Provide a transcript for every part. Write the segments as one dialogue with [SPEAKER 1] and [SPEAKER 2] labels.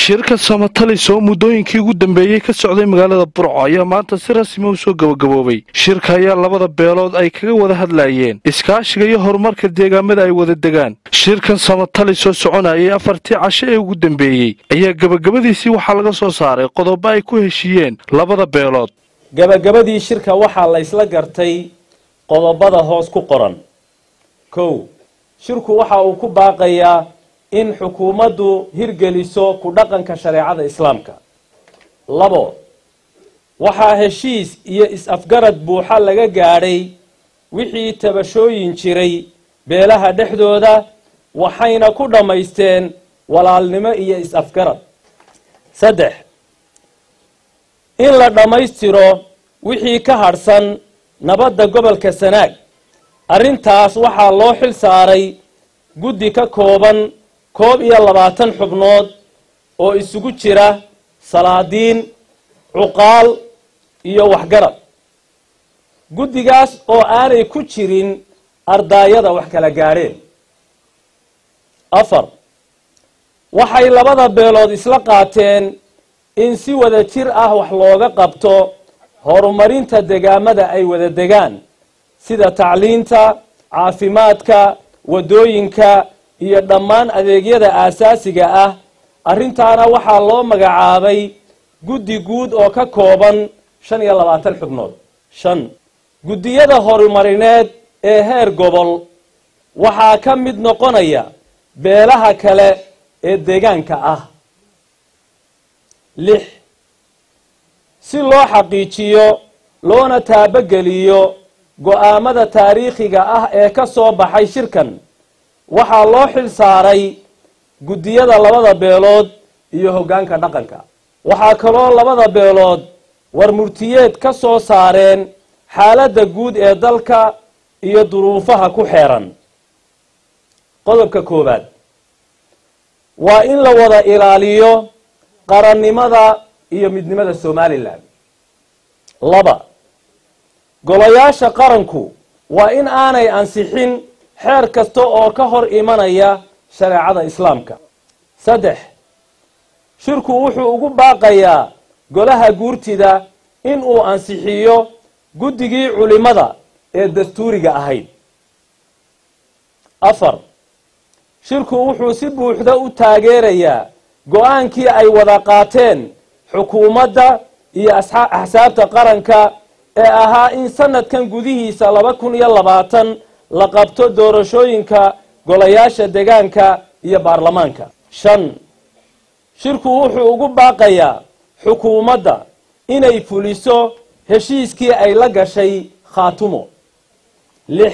[SPEAKER 1] shirka samatalis oo muddooyinkii ugu dambeeyey ka socday magaalada burco ayaa maanta si rasmi u soo gabagaboobay shirka ayaa labada beelood ay kaga wada hadlayeen iskaashiga iyo horumarka deegaamada ay wada degaan shirkan samatalis oo soconayay afartii casho ee ugu dambeeyey ayaa gebagabadiisii waxaa laga soo saaray qodobo ay ku heshiiyeen labada beelood
[SPEAKER 2] gabagabadii shirka waxaa la ysla gartay qodobada hoos ku qoran kow shirku waxa uu ku baaqayaa in xukuumaddu hirgeliso ku dhaqanka shareecada islaamka labo waxaa heshiis iyo is-afgarad buuxa laga gaadhay wixii tabashooyin jiray beelaha dhexdooda waxayna ku dhammaysteen walaalnimo iyo is-afgarad saddex in la dhammaystiro wixii ka hadhsan nabadda gobolka sanaag arrintaas waxaa loo xil saaray guddi ka kooban koob iyo labaatan xubnood oo isugu jira salaadiin cuqaal iyo waxgarad guddigaas oo aanay ku jirin ardaayada wax kala gaadheen afar waxay labada beelood isla qaateen in si wada jir ah wax looga qabto horumarinta degaamada ay wada degaan sida tacliinta caafimaadka waddooyinka iyo dhammaan adeegyada aasaasiga ah arrintaana waxaa loo magacaabay guddi guud oo ka kooban shan iyo labaatan xubnood shan guddiyada horumarineed ee heer gobol waxaa ka mid noqonaya beelaha kale ee deegaanka ah lix si loo xaqiijiyo loona taabageliyo go-aamada taariikhiga ah ee ka soo baxay shirkan waxaa loo xil saaray guddiyada labada beelood iyo hoggaanka dhaqanka waxaa kaloo labada beelood war murtiyeed ka soo saareen xaaladda guud ee dalka iyo duruufaha ku xeeran qodobka koowaad waa in la wada ilaaliyo qarannimada iyo midnimada somalilan laba golayaasha qaranku waa in aanay ansixin xeer kasta oo ka hor imanaya shareecada islaamka saddex shirku wuxuu ugu baaqayaa golaha guurtida in uu ansixiyo guddigii culimada ee dastuuriga ahayd afar shirku wuxuu si buuxda u taageerayaa go-aankii ay wada qaateen xukuumadda iyo axsaabta qaranka ee ahaa in sanadkan gudihiisa laba kun iyo labaatan la qabto doorashooyinka golayaasha degaanka iyo baarlamaanka shan shirku wuxuu ugu baaqayaa xukuumadda inay fuliso heshiiskii ay la gashay khaatumo lix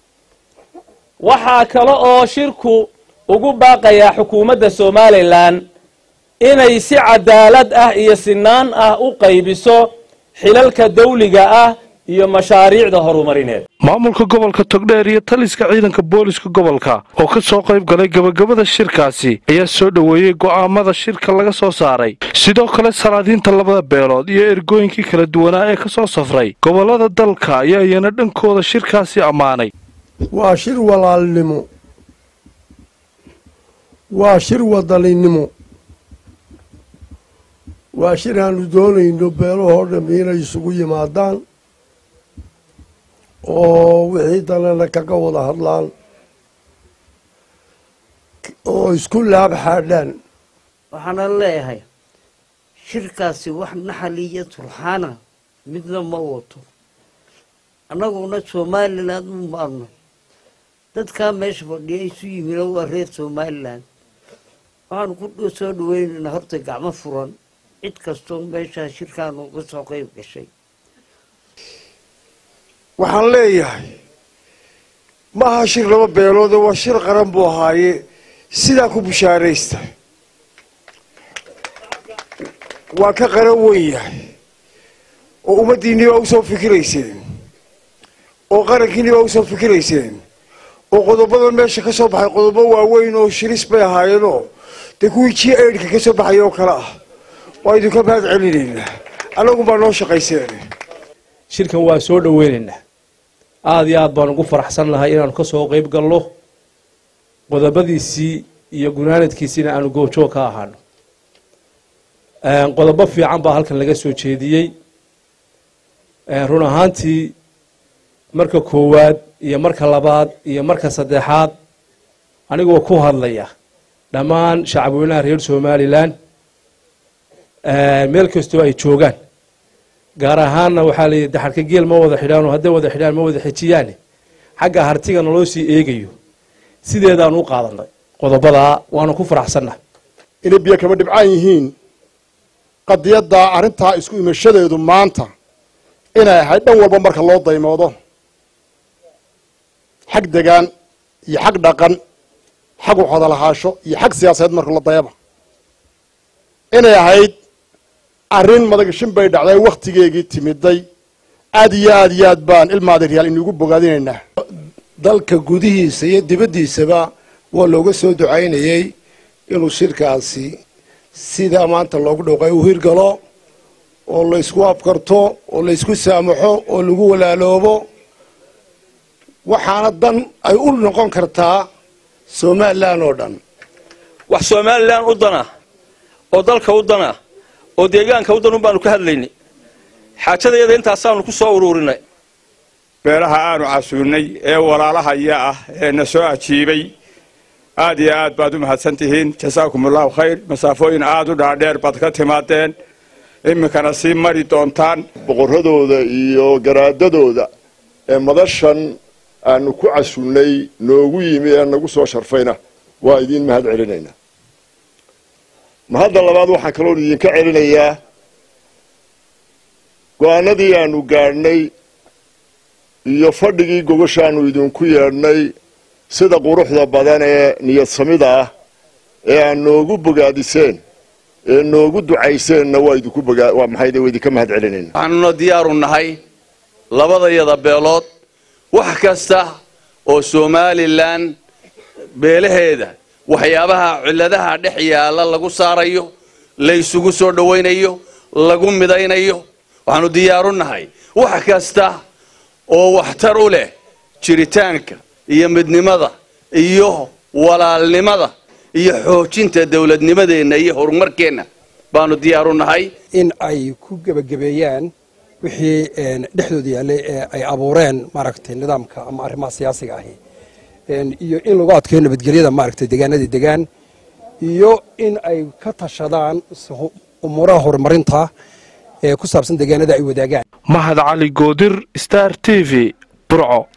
[SPEAKER 2] waxaa kale oo shirku ugu baaqayaa xukuumadda somalilan inay si cadaalad ah iyo sinaan ah u qaybiso xilalka dawliga ah iyo mashaariicda horumarineed
[SPEAKER 1] maamulka gobolka togdheer iyo taliska ciidanka booliska gobolka oo ka soo qayb galay gebagabada shirkaasi ayaa soo dhoweeyey go'aamada shirka laga soo saaray sidoo kale salaadiinta labada beelood iyo ergooyinkii kala duwanaa ee ka soo safray gobollada dalka ayaa iyana dhankooda shirkaasi ammaanay
[SPEAKER 3] waa shir walaalnimo waa shir wadaninimo waa shir aanu doonayno beelahoo dham inay isugu yimaadaan oo wixii danana kaga wada hadlaan oo isku laab xaadhaan
[SPEAKER 4] waxaana leeyahay shirkaasi wax naxal iyo turxaana midna ma wato annaguna somalilan u maarno dadkaa meesha fadhiya isu yimino waa reer somalilan waxaanu ku soo dhaweynaynaa horta gacmo furan cid kastoo meeshaa shirkaanu uga soo qayb gashay
[SPEAKER 5] waxaan leeyahay ma aha shir laba beeloode waa shir qaran buu ahaaye sidaa ku bushaaraysta waa ka qaran weyn yahay oo ummaddiinni baa usoo fikirayseen oo qarankiinni baa usoo fikirayseen oo qodobadan meesha ka soo baxay qodobo waaweyn oo shiris bay ahaayeenoo dee kuwii ji aidhka ka soo baxay oo kale ah waa idinka mahad celinaynaa annagun baa noo shaqayseen
[SPEAKER 6] shirkan waa soo dhaweynaynaa aada iyo aad baan ugu faraxsan lahay inaanu ka soo qayb galno qodobadiisii iyo gunaanadkiisiina aanu goobjoog ka ahaano qodobo fiican baa halkan laga soo jeediyey run ahaantii marka koowaad iyo marka labaad iyo marka saddexaad anigoo ku hadlaya dhammaan shacabweynaha reer somalilan meel kastoo ay joogaan gaar ahaanna waxaa layidhi daxarka geel ma wada xidhaano hadday wada xidhaan ma wada xejiyaane xagga hartiga naloo sii eegayo sideedaan u qaadanay qodobadaa waanu ku faraxsanna
[SPEAKER 7] inay biyo kaba dhibcaan yihiin qadiyadda arrintaa isku imashadeedu maanta inay ahayd dhan walba marka loo daymoodo xag degaan iyo xag dhaqan xag waxwadalahaasho iyo xag siyaasadeed marka la dayaba inay ahayd arrin madagashin bay dhacday wakhtigeegii timiday aad iyo aad iyo aad baan ilmaadariyaal inugu bogaadinaynaa
[SPEAKER 3] dalka gudihiisa iyo dibaddiisaba waa looga soo ducaynayey inuu shirkaasi sidaa maanta loogu dhowqay u hirgalo oo la ysku afkarto oo la ysku saamaxo oo lagu walaaloobo waxaana dan ay u noqon kartaa somalilan oo dhan
[SPEAKER 8] wax somalilan u dana oo dalka u dana oo deegaanka u danun baanu ka hadlaynay xaajadayada intaasaanu ku soo uruurinay
[SPEAKER 9] beelaha aanu casuunnay ee walaalahaya ah ee na soo ajiibay aad iyo aad baad u mahadsan tihiin jasaakum allahu khayr masaafooyin aad u dhaadheer baad ka timaadeen iminkana sii mari doontaan
[SPEAKER 10] boqorradooda iyo garaadadooda ee madashan aanu ku casunnay noogu yimi ee nagu soo sharfayna waa idiin mahad celinaynaa mahadda labaad waxaan kaloon idinka celinayaa go-aanadii aanu gaadhnay iyo fadhigii gogoshaanu idinku yeedhnay sida quruxda badan ee niyad samida ah ee aad noogu bogaadiseen ee noogu ducayseenna waa idinku bogaa waa maxay waa idinka mahad celinayna
[SPEAKER 8] waxaanuna diyaaru nahay labadayada beelood wax kasta oo somalilan beelaheeda waxyaabaha cilladaha dhex yaalla lagu saarayo la ysugu soo dhowaynayo lagu midaynayo waxaanu diyaaru nahay wax kasta oo waxtar u leh jiritaanka iyo midnimada iyo walaalnimada iyo xoojinta dowladnimadeenna iyo horumarkeenna baanu diyaaru nahay
[SPEAKER 11] in ay ku gebagabeeyaan wixii dhexdooda yaallay ee ay abuureen maaragtay nidaamka ama arrimaha siyaasiga ahi iyo in lagu adkeeyo nabadgelyada maaragtay degaanadii degaan iyo in ay ka tashadaan umuuraha horumarinta ee ku saabsan degaanada ay wadaagaan
[SPEAKER 1] mahad cali goodir star t v burco